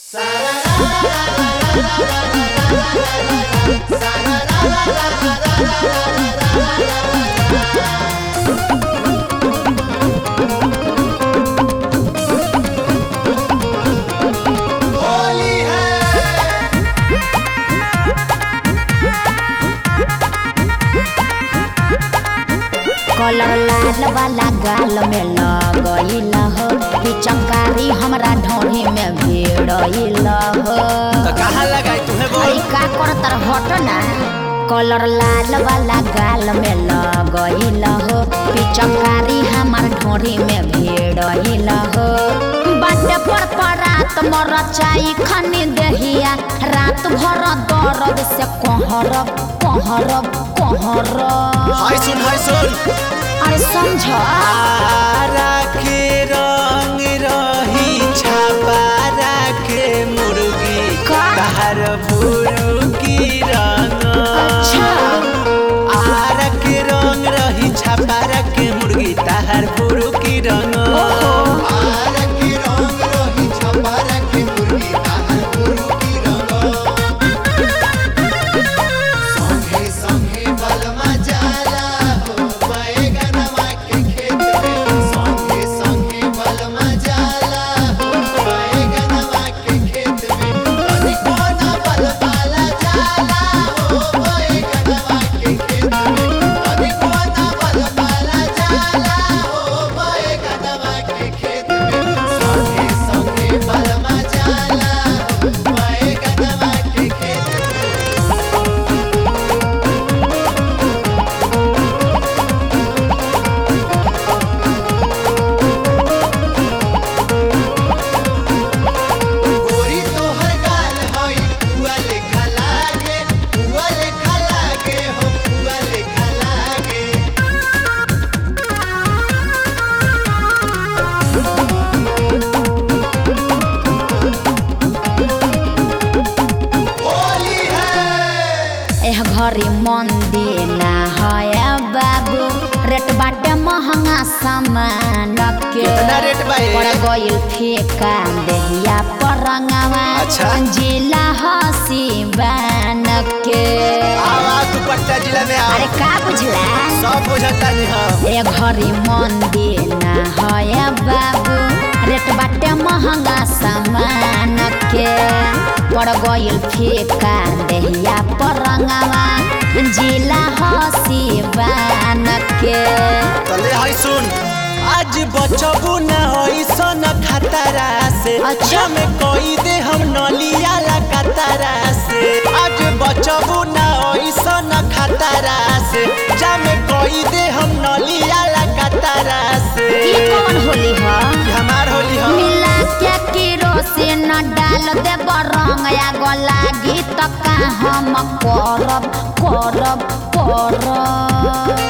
होली है कलर लाल वाला गाल में लगइल हो पिचकारी हमरा ढोढ़ी में भिड़इल हो तो कहाँ लगाई तुम्हें बोल अरे का करतर हट ना कलर लाल वाला गाल में लगइल हो पिचकारी हमर ढोढ़ी में भिड़इल हो बाटे पर परात मरचाई खनी देहिया रात भर दर्द से कहरब कहरब कहरब हाय सुन हाय सुन अरे समझ आरा के रंग रही छापा के मुर्गी का? बाहर भूरू की रंग अच्छा आरा के रंग रही छापा के मुर्गी ताहर भूरू की रंग गोरी तोहर गाल हई पुआ लेखा लागे पुआ लेखा लागे हो पुआ लेखा लागे होली है एह घरी मंदिर ना है बाबू रेट बाटे महंगा सामान के कितना रेट बा ये? पड़ गइल फेका देहिया परंगवा अच्छा। जिला हसी बान के आवाज दुपट्टा जिला में आ अरे का बुझला सब बुझता नहीं हम ए घरी मंदिर ना है बाबू रेट बाटे महंगा सामान के पड़ गइल फेका देहिया परंगवा जिला हसी बान के तले हाय सुन आज बचबू न होई सन खतरा से अच्छा। में कोई दे हम नलिया ला कतरा से आज बचबू न होई सन खतरा से जामे कोई दे हम नलिया ला कतरा से ई कौन होली ह ई हमार होली हम मिला के केरोसिन डाल दे रंग आग लागी त का हम करब करब करब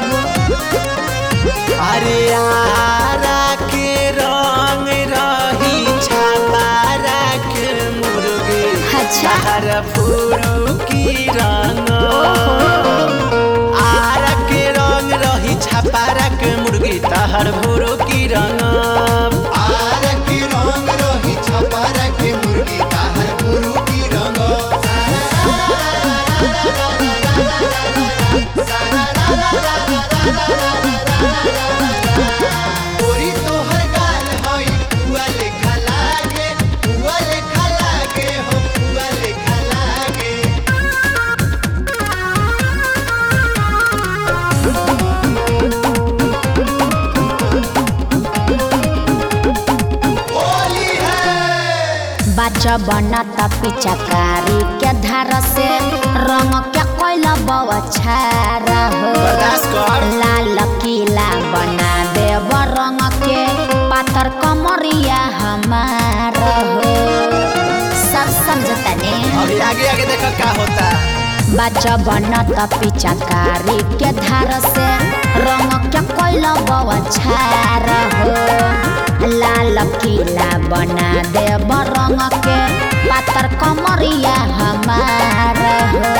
अरे आरा के रंग रही छापारा के मुर्गी अच्छा। हर फूरू की रंग आरा के रंग रही छापारा के मुर्गी तहर भूरू की रंग आर की रंग रही छपार के मुर्गी ताहर गुरु की रंग गोरी तोहर गाल हई पुआ लेखा लागे पुआ लेखा लागे हो पुआ लेखा लागे होली है बाच बनत पिचकारी के धार से रंग के कोइल बौछार हो बर्दाश्त कर। लाल किला बना देव रंग के पातर कमरिया हमार हो सब समझता ने अभी आगे आगे देखो क्या होता बाच बनत पिचकारी के धार से रंग के कोइल बौछार हो लाल किला बना देव रंग के पातर कमरिया हमार हो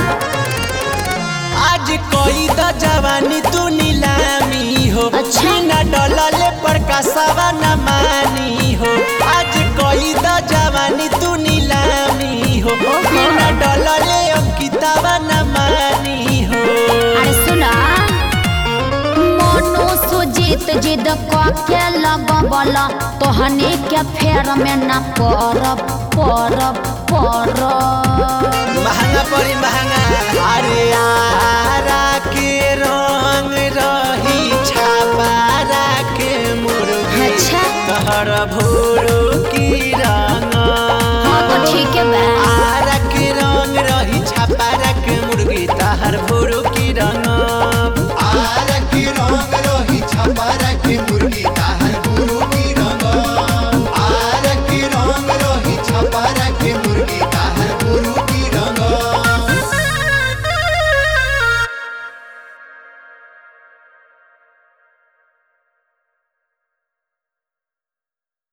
आज कोई द जवानी तू नीलामी हो अच्छा। बिना डलले पर कसवा न मानी हो आज कोई द जवानी तू नीलामी सुजीत जिद के लगबल तोहनी के फेर में न परब परब परब महंगा पड़ी महंगा अरे आरा के रंग रही छापारा के मुर्गी अच्छा। तहर भोरो